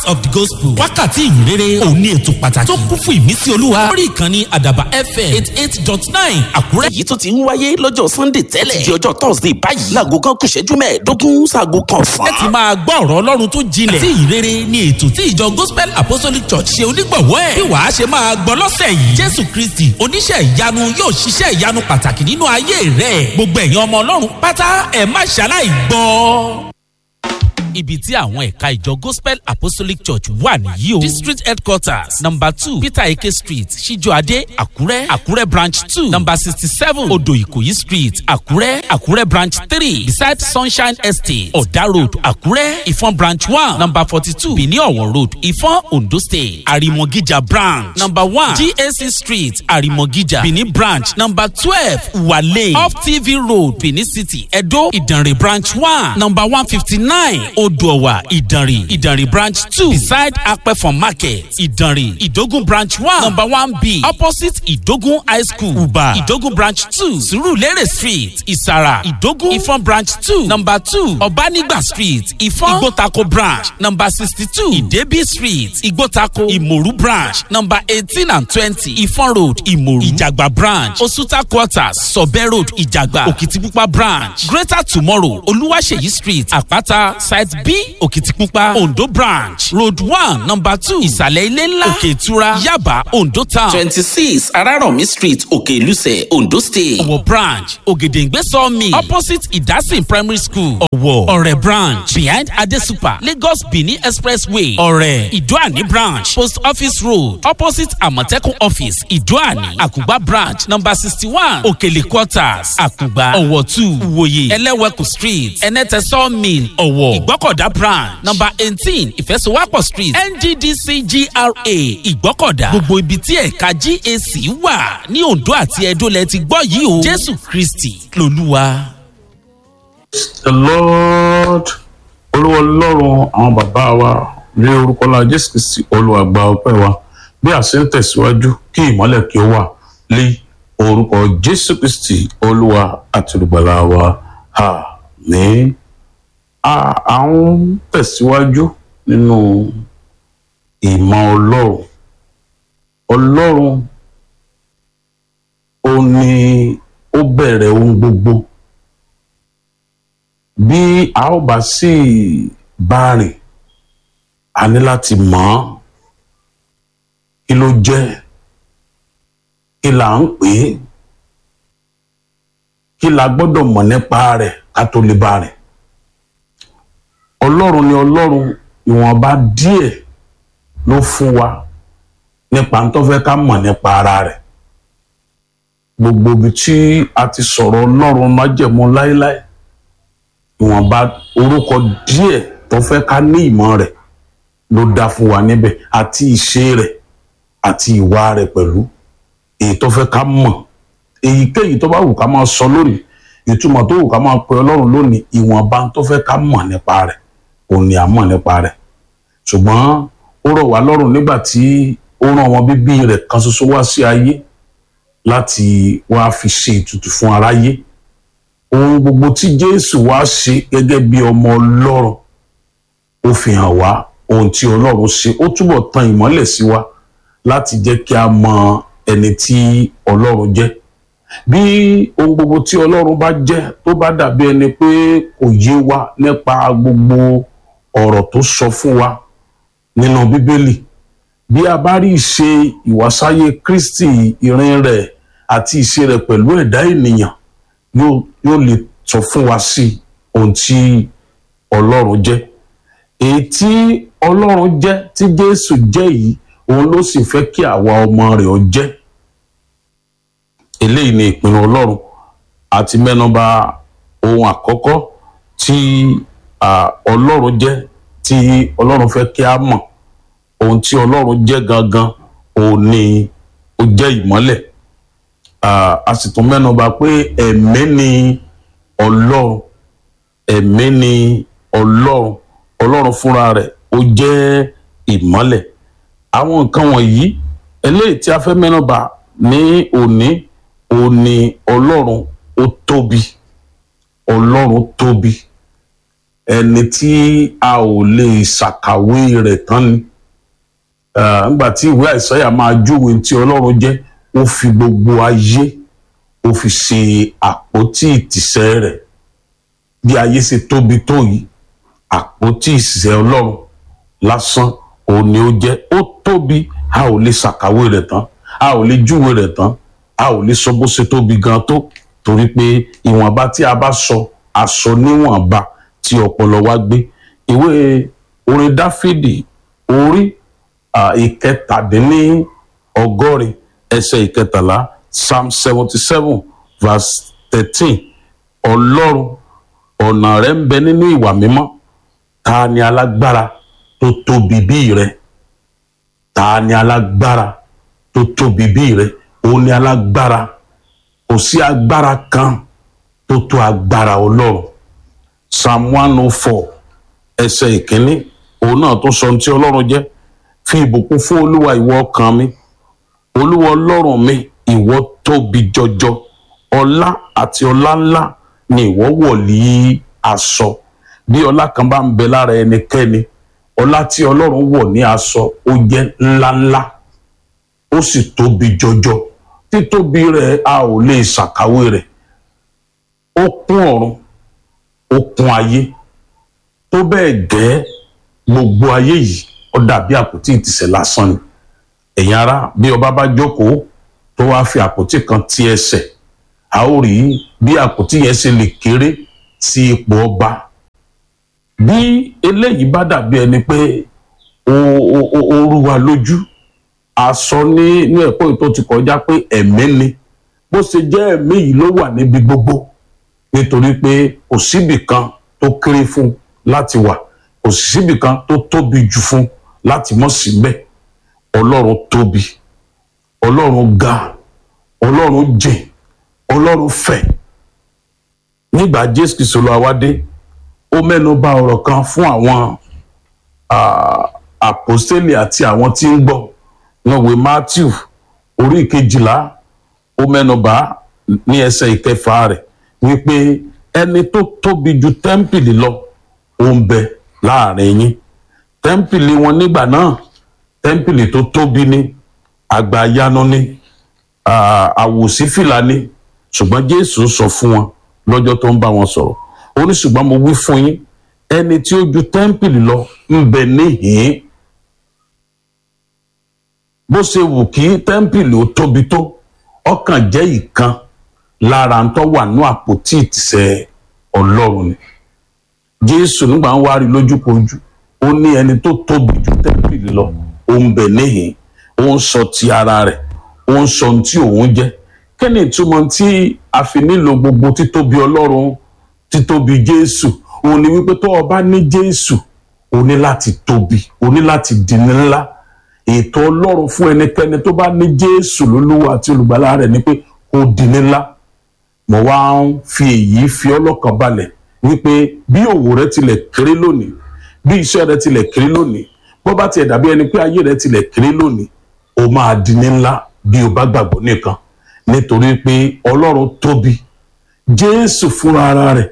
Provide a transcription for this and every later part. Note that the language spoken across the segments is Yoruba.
of the gospel wákàtí ìyìnrere òun ní ètò pàtàkì tó kún fún ìmísí olúwa lórí ìkànnì àdàbà fm eight eight dot nine àkúrẹ́. èyí tó ti ń wáyé lọ́jọ́ sunday tẹ́lẹ̀ di ọjọ́ thursday báyìí láago kan kù ìṣẹ́jú mẹ́ẹ̀ẹ́dógún sáago kan sàn. ẹ ti máa gbọ́ ọ̀rọ̀ ọlọ́run tó jinlẹ̀. tí ìrere ni ètò tí ìjọ gospel apostolic church ṣe onígbọ̀wọ́ ẹ̀. bí wàá ṣe máa gbọ́ lọ́sẹ̀ yìí. jésù kristi oníṣẹ́ ìyanu yóò ṣiṣẹ́ ìyanu pàtàkì nínú ayé rẹ̀. gbogbo ẹ̀yin ọmọ ọlọ́run pátá ẹ̀ má ṣaláì gbọ́ ibi tí àwọn ẹ̀ka ìjọ gospel apostolic church wà nìyí o. district headquarters number two peter eke street ṣíjọ́adé àkúrẹ́ àkúrẹ́ branch two number sixty seven odò ìkòyí street àkúrẹ́ àkúrẹ́ branch three beside sunshine estate ọ̀dà road àkúrẹ́ ìfọ̀n branch one number forty two benin ọ̀wọ̀ road ìfọ̀n ondo state àrìmọ̀gíjà branch number one gac street àrìmọ̀gíjà benin branch number twelve wale off tv road benin city edo ìdànrè branch one number one fifty nine odòwà ìdànrè ìdànrè branch two beside apẹ̀fọ̀n market ìdànrè ìdógún branch one number one b opposite ìdógún high school uba ìdógún branch two surulere street ìsàrà ìdógún ìfọ̀n branch two number two ọ̀bánigba street ìfọ̀n ìgbótako branch number sixty two ìdẹ́bí street ìgbótako ìmòrú branch number eighteen and twenty ìfọ̀n road ìmòrú ìjàgbá branch osuta quarters sọ̀bẹ́ road ìjàgbá òkìtìpupa branch greater tomorrow olúwaṣeyí street àpáta side b òkìtìpupa ondo branch road one number two ìsàlẹ̀ ilé ńlá òkè ìtura yaba ondo town twenty six arárọ̀mí street òkè ìlúsẹ̀ ondo state. ọ̀wọ̀ branch ògèdèǹgbé sawmill opposite ìdásìn primary school ọ̀wọ̀ ọ̀rẹ́ branch behind adesupa lagos benin expressway ọ̀rẹ́ ìdúàní branch post office road opposite àmọ̀tẹ́kùn office ìdúàní àkùgbà branch number sixty one òkèlè quarters àkùgbà ọ̀wọ̀ two ìwòye ẹlẹ́wẹ̀kù street ẹnẹ́tẹ̀ sawmill ọ̀wọ̀ ìgbọ́kọ̀dá branch number eighteen ìfẹsowápọ̀ street nddc gra ìgbọ́kọ̀dá gbogbo ibi tí ẹ̀ka gac wà ní ondo àti edo lẹ ti gbọ́ yìí o jésù kristi lolúwa. the lord olúwa ọlọ́run àwọn bàbá wa ní orúkọ la jésù kristi olùwàgbà ọpẹ́ wa bí a ṣe ń tẹ̀síwájú kí ìmọ́lẹ̀ kí ó wà lé orúkọ jésù kristi olúwa àti olùgbàlà wa àmì à ń tẹ̀síwájú nínú ìmọ̀ ọlọ́run ọlọ́run ó ní ó bẹ̀rẹ̀ ohun gbogbo bí a ó bá sì bá rìn a ní láti mọ̀ ọ́ kí ló jẹ́ kí là ń pè é kí la gbọ́dọ̀ mọ̀ nípa rẹ̀ ká tó lè bá rìn ọlọ́run ni ọlọ́run ìwọ̀nba díẹ̀ ló fún wa nípa tó fẹ́ ká mọ̀ nípa ara rẹ̀ gbogbo ibi tí a ti sọ̀rọ̀ ọlọ́run májẹ̀mú láéláé ìwọ̀nba orúkọ díẹ̀ tó fẹ́ ká ní ìmọ̀ rẹ̀ ló dá fún wa níbẹ̀ àti ìṣe rẹ̀ àti ìwà rẹ̀ pẹ̀lú èyí tó fẹ́ ká mọ̀ èyíkéyìí tó bá wù ká máa sọ lónìí ìtumọ̀ tó wù ká máa pe ọlọ́run lónìí ìwọ̀nba tó fẹ́ ká mọ̀ nípa rẹ̀ òun ni à mọ̀ nípa rẹ̀ ṣùgbọ́n ó rọ̀ wá lọ́rùn nígbà tí ó rán ọmọ bíbí rẹ̀ kan ṣoṣo wá sí ayé láti wá fi ṣe ìtùtù fún aráyé ohun gbogbo tí jésù wá ṣe gẹ́gẹ́ bí ọmọ ọlọ́run ó fi hàn wá ohun tí ọlọ́run ṣe ó túbọ̀ tan ìmọ́lẹ̀ sí wa láti jẹ́ kí a mọ ẹni tí ọlọ́run jẹ́ bí ohun gbogbo tí ọlọ́run bá jẹ́ tó bá dàbí ẹni pé kò yé wa nípa gbogbo ọ̀rọ̀ tó sọ fún wa nínú bíbélì bí a bá rí ìṣe ìwàsáyé kristi ìrìn rẹ̀ àti ìṣe rẹ̀ pẹ̀lú ẹ̀dá ènìyàn yóò lè sọ fún wa sí ohun tí ọlọ́run jẹ́ èyí tí ọlọ́run jẹ́ tí jésù jẹ́ yìí òun ló sì fẹ́ kí àwa ọmọ rẹ̀ ọ jẹ́ eléyìí ni ìpinnu ọlọ́run àti mẹ́nuba ohun àkọ́kọ́ tí ọlọ́run jẹ́ tí ọlọ́run fẹ́ kí a mọ̀ ohun tí ọlọ́run jẹ́ gangan òun ni ó jẹ́ ìmọ́lẹ̀ a sì tún mẹ́nuba pé ẹ̀mí ni ọlọ́run ẹ̀mí ni ọlọ́run ọlọ́run fúnra rẹ̀ ó jẹ́ ìmọ́lẹ̀ àwọn nǹkan wọ̀nyí eléyìí tí a fẹ́ mẹ́nuba ní òní òun ni ọlọ́run ó tóbi ọlọ́run tóbi ẹni tí a ò lè ṣàkàwé rẹ̀ tán ni nígbà tí ìwé àìsáyà máa júwe tí ọlọ́run jẹ́ ó fi gbogbo ayé ó fi ṣe àpótí ìtìsẹ̀ rẹ̀ bí ayé ṣe tóbi tó yìí àpótí ìtìsẹ̀ ọlọ́run lásán òun ni ó jẹ́ ó tóbi a ò lè ṣàkàwé rẹ̀ tán a ò lè júwe rẹ̀ tán a ò lè sọ bó ṣe tóbi gan tó torí pé ìwọ̀nba tí a bá sọ aṣọ níwọ̀nba tí ọpọlọ wa gbé ìwé orin dáfídì orí ìkẹtàdínní ọgọ́rin ẹsẹ̀ ìkẹtàlá psalm seventy seven verse thirteen ọlọ́run ọ̀nà rẹ̀ ń bẹ nínú ìwà mímọ́ ta ni alágbára tó tóbi bí rẹ ta ni alágbára tó tóbi bí rẹ òun ni alágbára kò sí agbára kan tó tó agbára ọlọ́run psalm one oh four ẹsẹ̀ ìkíní òun náà tó sọ ohun tí ọlọ́run jẹ́ fi ìbùkún fún olúwa ìwọ ọkàn mi olúwa ọlọ́run mi ìwọ tóbi jọjọ ọlá àti ọlá ńlá ni ìwọ wọ̀ lí aṣọ bí ọlá kan bá ń bẹ lára ẹnikẹ́ni ọlá tí ọlọ́run wọ̀ ní aṣọ ó jẹ́ ńláńlá ó sì tóbi jọjọ títóbi rẹ̀ a ò lè ṣàkàwé rẹ̀ ó kún ọ̀run ó kún ayé tó bẹ́ẹ̀ gẹ́ gbogbo ayé yìí ó dàbí àpótí ìtìsẹ̀ lásán ni ẹ̀yin ará bí ọba bá jókòó tó wáá fi àpótí kan ti ẹsẹ̀ a ó rí bí àpótí yẹn ṣe lè kéré sí ipò ọba bí eléyìí bá dàbí ẹni pé ó rú wa lójú a sọ ní ní ẹ̀kọ́ tó ti kọjá pé ẹ̀mí ni bó ṣe jẹ́ ẹ̀mí yìí ló wà níbi gbogbo nítorí pé kò síbì kan tó kéré fún láti wà kò síbì kan tó tóbi jù fún láti mọ̀ síbẹ̀ ọlọ́run tóbi ọlọ́run ga ọlọ́run jìn ọlọ́run fẹ̀ nígbà jésù kìsọ lọ àwádé ó mẹ́nu bà ọ̀rọ̀ kan fún àwọn àpòstélì àti àwọn tí ń gbọ́ wọn wé matthew orí ìkejìlá ó mẹ́nu bà ní ẹsẹ̀ ìkẹfà rẹ̀ wípé ẹni tó tóbi ju tẹ́ḿpìlì lọ ó ń bẹ láàrin yín tẹ́ḿpìlì wọn nígbà náà tẹ́ḿpìlì tó tóbi ní àgbàyanu ní àwòsífìlà ní ṣùgbọ́n jésù sọ fún wọn lọ́jọ́ tó ń bá wọn sọ̀rọ̀ ó ní ṣùgbọ́n mo wí fún yín ẹni tí ó ju tẹ́ḿpìlì lọ ń bẹ níhìn-ín bó ṣe wù kí tẹ́ḿpìlì ó tóbi tó ọkàn jẹ́ ìkan lára ń tọ́ wà ní àpótí ìtìsẹ̀ ọlọ́run ni jésù nígbà ń wá rí lójúkojú ó ní ẹni tó tóbi ju tẹ́ḿpìlì lọ ó ń bẹ níhìn ó ń sọ ti ara rẹ̀ ó ń sọ ohun tí òun jẹ́ kí ni ìtumọ̀ tí a fi nílò gbogbo títóbi ọlọ́run títóbi jésù òun ni wípé tó o bá ní jésù o ní láti tóbi o ní láti di ní ńlá ètò ọlọ́run fún ẹnikẹ́ni tó bá ní jésù lólúwa àti olùgbàlà rẹ̀ ni pé kó di ní ńlá mo wá ń fi èyí fi ọlọ́kàn balẹ̀ wípé bí òwò rẹ tilẹ̀ kéré lónìí bí iṣẹ́ rẹ tilẹ̀ kéré lónìí bó bá tiẹ̀ dàbí ẹni pé ayé rẹ tilẹ̀ kéré lónìí o máa di ní ńlá bí o bá gbàgbọ́ nìkan nítorí pé ọlọ́run tóbi jésù fúnra ara rẹ̀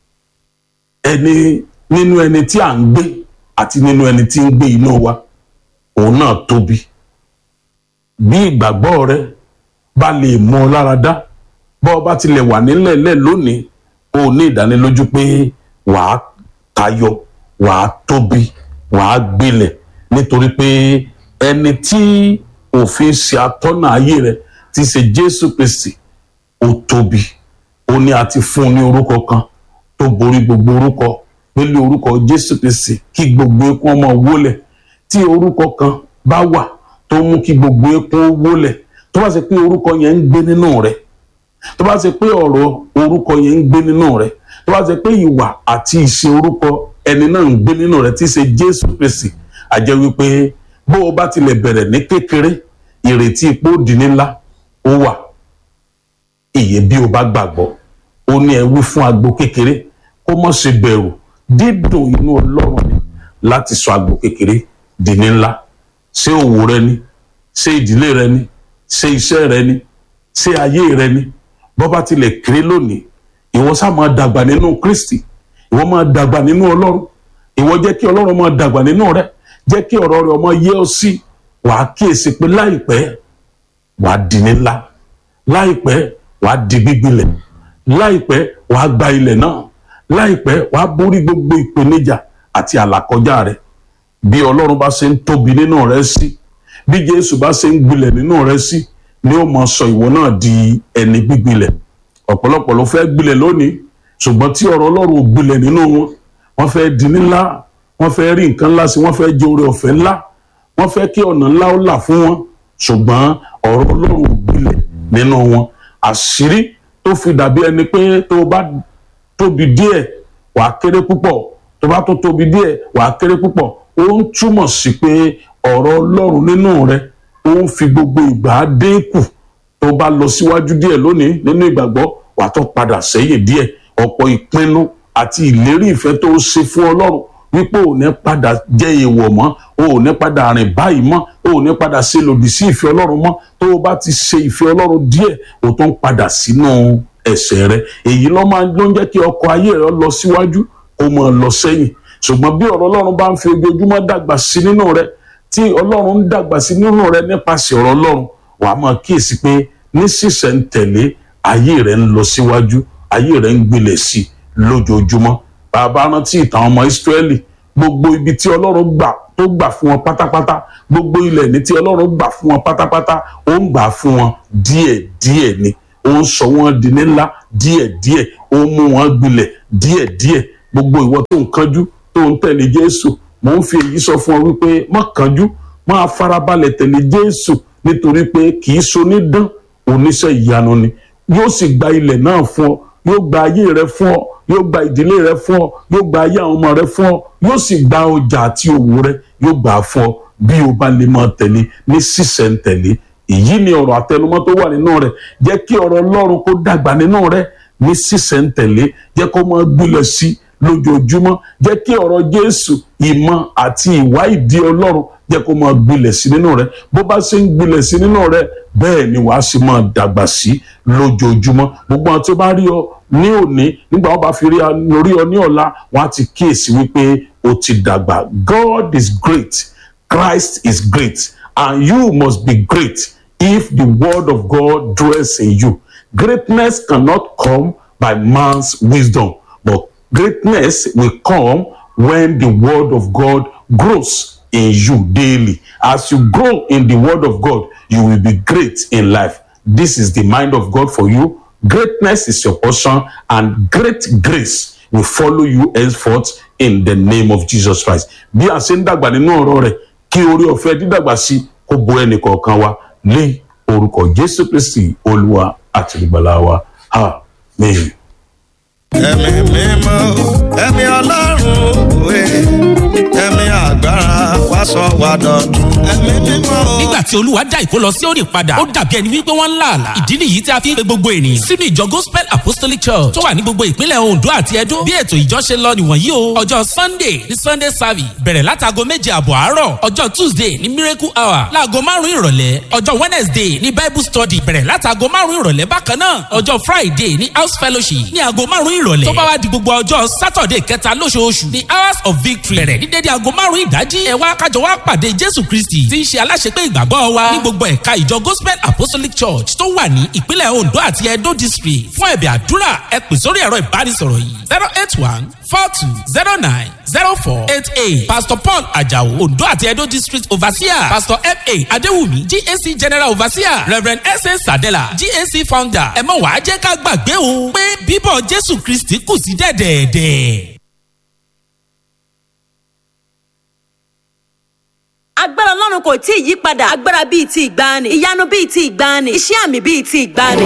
ẹni nínú ẹni tí à ń gbé àti nínú ẹni tí ń gbé inú wa òun náà tóbi bí ìgbàgbọ́ rẹ bá lè mọ ọ lára dá bọ́ ọ bá tilẹ̀ wà nílẹ̀ẹ́lẹ̀ lónìí o ní ìdánilójú pé wàá tayọ wàá tóbi wàá gbilẹ̀ nítorí pé ẹni tí òfin ṣe atọ́nà ayé rẹ ti ṣe jésù kristi ó tóbi ó ní a ti fún un ní orúkọ kan tó borí gbogbo orúkọ pẹ̀lú orúkọ jésù kristi kí gbogbo ekun ọmọ wólẹ̀ tí orúkọ kan bá wà tó mú kí gbogbo ekun wólẹ̀ tó bá ṣe pé orúkọ yẹn ń gbé nínú rẹ tó bá ṣe pé ọ̀rọ̀ orúkọ yẹn ń gbé nínú rẹ tó bá ṣe pé ìwà àti ìṣe orúkọ ẹni náà ń gbé nínú rẹ tí í ṣe jésù kristi àjẹ́ wípé bó o bá tilẹ̀ bẹ̀rẹ̀ ní kékeré ìrètí ipò di ńlá ó wà ìyè bí o bá gbàgbọ́ ó ní ẹ wí fún agbo kékeré kó mọ̀ ṣe bẹ̀rù dídùn inú ọlọ́run ni láti sọ agbo kékeré di ní ńlá ṣé òwò rẹ ni ṣé ìdílé rẹ ni ṣé iṣẹ́ rẹ ni ṣé ayé rẹ ni bó bá tilẹ̀ kéré lónìí ìwọ sá máa dàgbà nínú kristi ìwọ ìwọ máa dàgbà nínú ọlọ́run ìwọ jẹ́ kí ọlọ́run máa dàgbà nínú rẹ jẹ́ kí ọ̀rọ̀ rẹ ọmọ yé ọ sí wàá kíyèsí pé láìpẹ́ wàá di ní ńlá láìpẹ́ wàá di gbígbilẹ̀ láìpẹ́ wàá gba ilẹ̀ náà láìpẹ́ wàá borí gbogbo ìpèníjà àti àlàkọjá rẹ bí ọlọ́run bá ṣe ń tóbi nínú rẹ sí bí jésù bá ṣe ń gbilẹ̀ nínú rẹ sí ni ó mọ sọ ìwọ náà di ẹni gbígbilẹ̀ ọ̀pọ̀lọpọ̀ ló fẹ́ gbilẹ̀ lónìí ṣùgbọ́n tí ọ̀rọ̀ ọlọ́run ò gbilẹ̀ nínú wọn wọ́n fẹ́ di ńlá wọ́n fẹ́ rí nǹkan ńlá sí wọ́n fẹ́ jẹ oore ọ̀fẹ́ ńlá wọ́n fẹ́ kí ọ̀nà ńlá ó là fún wọn ṣùgbọ́n ọ̀rọ̀ ọlọ́run ò gbilẹ̀ nínú wọn àṣírí tó fi dàbí ẹni pé tó bá tóbi díẹ̀ wàá kéré púpọ̀ tó bá tó tóbi díẹ̀ wàá kéré púpọ̀ ó ń túmọ̀ sí pé ọ̀rọ̀ ọlọ́run nínú rẹ ó ń fi gbogbo ìgbà dínkù tó bá lọ síwájú díẹ̀ lónìí nínú ìgbàgbọ́ wàá tó padà sẹ́yìn díẹ̀ ọ̀pọ̀ ìpinnu àti ìlérí ìfẹ́ tó ṣe fún ọlọ́run wípé ò ní padà jẹ́ èèwọ̀ mọ́ ò ní padà rìn báyìí mọ́ ò ní padà ṣe lòdì sí ìfẹ́ ọlọ́run mọ́ tó o bá ti ṣe ìfẹ́ ọlọ́run díẹ̀ o tó ń padà sínú ẹ̀ṣẹ̀ rẹ èyí ló máa ló ń jẹ́ kí ọkọ̀ ayé rẹ lọ síwájú kó máa lọ sẹ́yìn ṣùgbọ́n bí ọ̀rọ̀ ọlọ́run bá ń fi ojoojúmọ́ dàgbà sí nínú rẹ tí ọlọ́run ń dàgbà sí nínú rẹ nípasẹ̀ ọ̀rọ̀ ọlọ́run wàá máa kíyèsí pé ní sísẹ̀ntẹ̀lé ayé rẹ ń lọ síwájú ayé rẹ ń gbilẹ̀ sí lójoojúmọ́ bàbá rántí ìtàn ọmọ ìsírẹ́lì gbogbo ibi tí ọlọ́run gbà tó gbà fún wọn pátápátá gbogbo ilẹ̀ ní tí ọlọ́run gbà fún wọn pátápátá ó ń gbà fún wọn díẹ̀díẹ̀ ni ó ń sọ wọn di ńlá díẹ̀díẹ̀ ó ń mú wọn gbilẹ̀ díẹ̀díẹ̀ gbogbo ìwọ tó ń kánjú tó ń tẹ̀lé jésù mò ń fi èyí sọ fún ọ wípé má kánjú máa farabalẹ̀ tẹ̀lé jésù nítorí pé kì í sonídán oníṣẹ́ ìyanu ni yóò sì gba ilẹ̀ náà fún ọ yóò gba ayé rẹ fún ọ yóò gba ìdílé rẹ fún ọ yóò gba ayé àwọn ọmọ rẹ fún ọ yóò sì gba ọjà àti òwò rẹ yóò gbà á fún ọ bí o bá lè máa tẹ̀lé ní sísẹ̀ntẹ̀lé èyí ni ọ̀rọ̀ àtẹnumọ́ tó wà nínú rẹ̀ jẹ́ kí ọ̀rọ̀ ọlọ́run kó dàgbà nínú rẹ̀ ní sísẹ̀ntẹ̀lé jẹ́ kó máa gbilẹ̀ sí lójoojúmọ́ jẹ́ kí ọ̀rọ̀ jésù ìmọ̀ àti ìwà ìdí ọlọ́run jẹ́ kó máa gbilẹ̀ sí nínú rẹ̀ bó bá ṣe ń gbilẹ̀ sí nínú rẹ̀ bẹ́ẹ̀ ni wàá sì máa dàgbà sí lójoojúmọ́ gbogbo àwọn tó bá rí ọ ní òní nígbà wọn bá fi rí ọ ní ọ̀la wọn á ti kíyèsí wípé o ti dàgbà God is great Christ is great and you must be great if the word of God dwells in you. Greatness cannot come by man's wisdom, but greatness will come when the word of God grows in you daily. As you grow in the word of God, you will be great in life. This is the mind of God for you. Greatness is your portion, and great grace will follow you henceforth in the name of Jesus Christ. Bí a ṣe ń dàgbà nínú ọ̀rọ̀ rẹ̀, kí orí ọ̀fẹ́ dídàgbà sí kó bo ẹnì kọ̀ọ̀kan wa ní orúkọ Jésù Kristi Olúwa àti ìgbàlà wa. Amen. ẹ̀mí mímọ́ ẹ̀mí ọlọ́run òwe ẹ̀mí agbára wá sọ wá dọ̀tun ẹ̀mí mímọ́. nígbà tí olúwa dá ìkó lọ sí òní padà ó dàbí ẹni wípé wọ́n ń là àlà ìdí nìyí tí a fi ń pe gbogbo ènìyàn sínú ìjọ gospel apostolic church tó wà ní gbogbo ìpínlẹ̀ ondo àti edo bí ètò ìjọ ṣe lọ nìwọ̀nyí o ọjọ́ sunday ní sunday service bẹ̀rẹ̀ látago méje àbọ̀ àárọ̀ ọjọ́ tuesday ní miracle hour láago márùn-ún ìrọ̀lẹ́ ọjọ́ wednesday ní bible study bẹ̀rẹ̀ látago márùn-ún ìrọ̀lẹ́ bákan náà ọjọ́ friday ní house fellowship ní aago márùn-ún ìrọ̀lẹ́ tó bá wá di gbogbo ọjọ́ saturday kẹta lóṣooṣù ní hours of victory bẹ̀rẹ̀ ní dédé aago márùn-ún ìdájí ẹ wá kájọ wá pàdé jésù kristi tí ń ṣe aláṣepé ìgbàgbọ́ wa ní gbogbo ẹ̀ka ìjọ gospel apostolic church tó wà ní ìpínlẹ̀ ondo àti edo district fún ẹ̀bẹ̀ àdúrà ẹ pè sórí ẹ̀rọ ìbánisọ̀rọ̀ yìí zero eight one four two zero nine zero four eight eight pastor paul ajao ondo àti edo district overseer pastor fa adewumi gac general overseer reverend sa sadela gac founder ẹ mọ̀ wá jẹ́ ká gbàgbé o pé bíbọ̀ jésù kristi kù sí dẹ̀dẹ̀ẹ̀dẹ̀. agbára ọlọ́run kò tí ì yí padà agbára bíi ti ìgbàanì ìyanu bíi ti ìgbàanì iṣẹ́ àmì bíi ti ìgbàanì.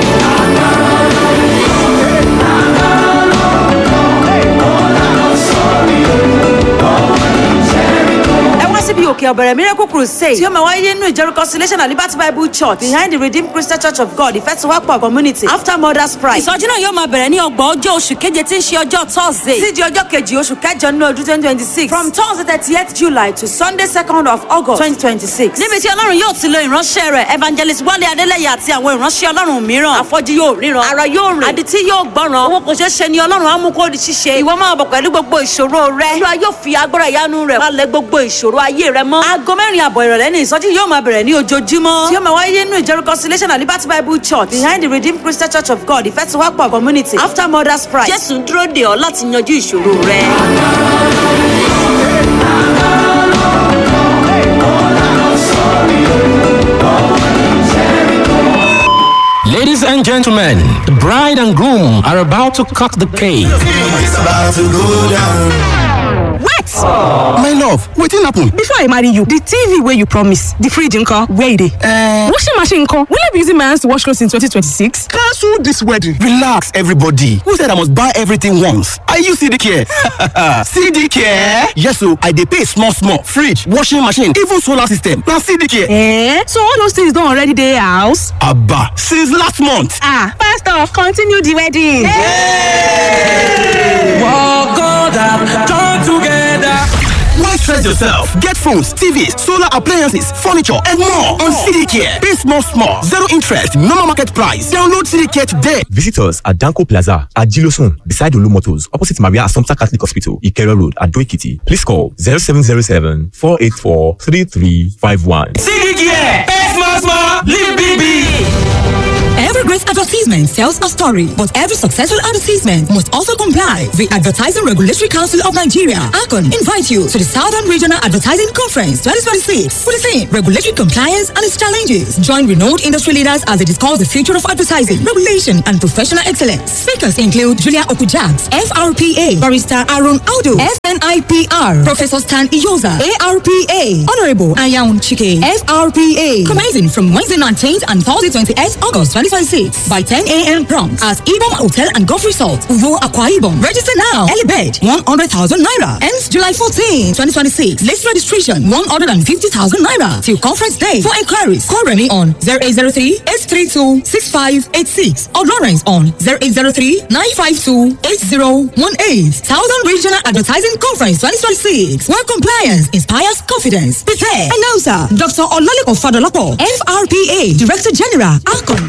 ẹ wá síbi òkè ọ̀bẹ̀rẹ̀ miracle crusade tí ó máa wáyé nínú ìjọ reconciliation and liberty bible church behind the redeemed christian church of god ìfẹsíwápọ̀ community after mother's pride. ìsọjí náà yóò máa bẹ̀rẹ̀ ní ọgbọ̀n ọjọ́ oṣù keje tí ń ṣe ọjọ́ thursday sí di ọjọ́ kejì oṣù kẹjọ nínú ọdún twenty twenty six from thursday thirty eight july to sunday second of august twenty twenty six. níbi tí ọlọ́run yóò ti lo ìránṣẹ́ rẹ̀ evangelist wálé adélẹ́yẹ àti àwọn ìránṣẹ́ ọlọ́run mìíràn àfọ́jú yóò ríran ara yóò rìn àdìtí yóò gbọ́ràn owó kò ṣeé ṣe ni ọlọ́run á mú kó di ṣíṣe ìwọ máa bọ̀ pẹ̀lú gbogbo ìṣòro rẹ olúwa yóò fi agbára ìyanu rẹ̀ wálẹ̀ gbogbo ìṣòro ayé rẹ mọ́ aago mẹ́rin àbọ̀ ìrọ̀lẹ́ ní ìsọjí yóò máa bẹ̀rẹ̀ ní ojoojúmọ́ tí yóò máa wáyé nínú ìjọ reconciliation and liberty bible church behind the redeemed christian church of god ìfẹsíwápọ̀ community after mother's pride jésù ń dúró dè ọ́ láti yanjú ìṣòro rẹ. Ladies and gentlemen, the bride and groom are about to cut the cake. It's about to go down. wait My love, wetin happen? before i marry you the tv wey you promise the fridge nko where e dey. Uh, washing machine nko will i be using my hands to wash clothes in 2026. Cancel this wedding. Relax, everybody. Who said I must buy everything once? Are you CD care? CD care? Yes, so I dey pay small, small. Fridge, washing machine, even solar system. Na CD care. Eh? so all those things don already dey house. Abba, since last month. ah pastor continue the wedding. Why stress yourself? Get phones, TVs, solar appliances, furniture, and more on CD care. Pay small, small. Zero interest, normal market price. Download CD care today. Visit us at Danko Plaza at Gilosun, beside Olu Motors, opposite Maria Assumpta Catholic Hospital, Ikero Road, at Doikiti. Please call 0707 484 3351. Every great advertisement tells a story, but every successful advertisement must also comply. The Advertising Regulatory Council of Nigeria, ACON, invite you to the Southern Regional Advertising Conference 2026 for the theme Regulatory Compliance and its Challenges. Join renowned industry leaders as they discuss the future of advertising, regulation, and professional excellence. Speakers include Julia Okujaks, FRPA, Barrister Aaron Aldo, FNIPR, Professor Stan Iyoza, ARPA, Honorable Ayaun Chike, FRPA. Commencing from Wednesday 19th and Thursday 28th August 2026 by 10 a.m. prompt at Ibom Hotel and Golf Resort, Uvo Aqua Ibom. Register now. Early bed 100,000 naira. Ends July 14, 2026. List registration 150,000 naira till conference day. For inquiries, call Remy on 0803 832 6586 or Lawrence on 0803 952 8018. Southern Regional Advertising Conference 2026. Where compliance inspires confidence. Prepare. Announcer Dr. Olalekan Fadolapo, FRPA Director General, ACON.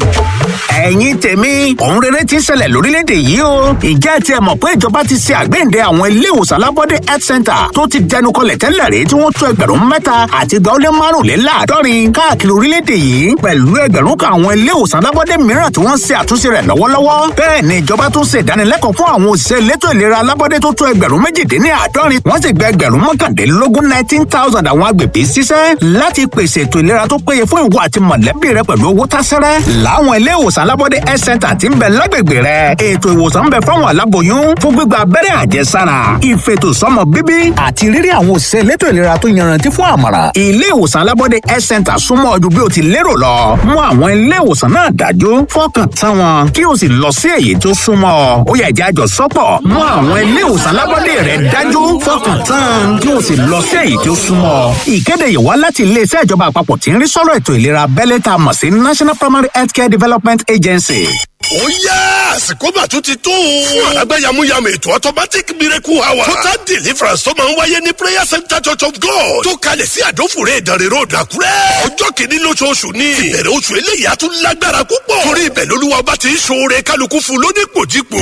ẹ̀yin tèmi òun rere ti ń ṣẹlẹ̀ lórílẹ̀‐èdè yìí o ìjẹ́ ti ẹ̀ mọ̀ pé ìjọba ti ṣe àgbéǹde àwọn ilé ìwòsàn alábọ́dé health center tó ti dẹnu kọlẹ̀ tẹ́lẹ̀ rí tí wọ́n tó ẹgbẹ̀rún mẹ́ta àti ìgbà ó lé márùnléláàádọ́rin káàkiri orílẹ̀‐èdè yìí pẹ̀lú ẹgbẹ̀rún kan àwọn ilé ìwòsàn alábọ́dé mìíràn tí wọ́n ń ṣe àtúnṣe rẹ̀ lọ́wọ́lọ́wọ́ bẹ́ẹ̀ ni ìjọba tún ṣe ìdánilẹ́kọ̀ọ́ fún àwọn òṣìṣẹ́ elétò ìlera alábọ́dé tó tó ẹgbẹ̀rún méjìdínláàádọ́rin wọ́n sì gba ẹgbẹ̀rún mọ́kàndínlógún nineteen thousand àwọn agbègbè ṣiṣẹ́ láti pèsè ètò ìlera tó péye fún ìwọ àti mọ̀lẹ́bí rẹ pẹ̀lú owó tásẹ́rẹ́ láwọn ilé ìwòsàn alábọ́dé health center ti ń bẹ lágbègbè rẹ ètò ìwòsàn ń bẹ fáwọn aláboyún fún gbígba abẹ́rẹ́ àjẹsára ìfètò sọmọ bíbí àti rírí àwọn òṣìṣẹ́ elétò ìlera tó yanrantí fún àmọ̀ràn ilé ìwòsàn alábọ́dé health center súnmọ́ ọdún bí o ti lérò lọ mú àwọn ilé ìwòsàn náà dájú fọkàn tán wọn kí o sì lọ sí èyí tó súnmọ́ ọ ó yẹ ìjà àjọ sọ́pọ̀ mú àwọn ilé ìwòsàn alábọ́dé rẹ dájú fọkàn tán kí o sì lọ sí èyí tó súnmọ́ ọ ìkéde yìí wá láti iléeṣẹ́ ìjọba àpapọ̀ tí ń rí sọ́rọ̀ ètò ìlera abẹ́lé tá a mọ̀ sí national primary healthcare development agency. ó yá àsìkò mà tún ti tó. fún àlágbá yamuyamu ètò automatic miracle hour. total deliverance tó máa ń wáyé ní prayer center church of god. tó kalẹ̀ sí àdófòrè ìdánrẹ́ road àkúrẹ́. ọjọ́ kìíní lóṣooṣù ni. ìbẹ̀rẹ̀ oṣù eléyìí á tún lágbára púpọ̀. torí ibẹ̀ lolúwa ọba ti ń ṣoore kálukú fún lónípòjípò.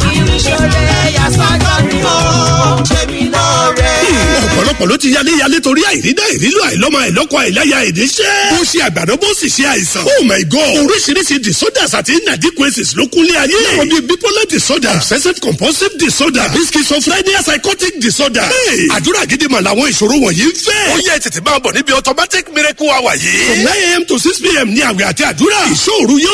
ọ̀pọ̀lọpọ̀ ló ti yálé yálé torí àìrídá ìrílò àìlọ́mọ àìlọ́kọ àìláya ìníṣẹ́. ó ṣe àgbàdo bó sì ṣe àìsàn. oh my god oríṣiríṣi disorders àti inadequacies ló kúnlé ayé. láwọn bíi bipolar disorder obsessive compulsive disorder àbí schizophrenia psychotic disorder. Hey, àdúrà gidi mà làwọn ìṣòro wọ̀nyí ń fẹ́. ó yẹ tètè máa bọ̀ níbi automatic miracle hour yìí. from nine a.m. to six p.m. ní àwẹ̀ àti àdúrà. ìṣòro yóò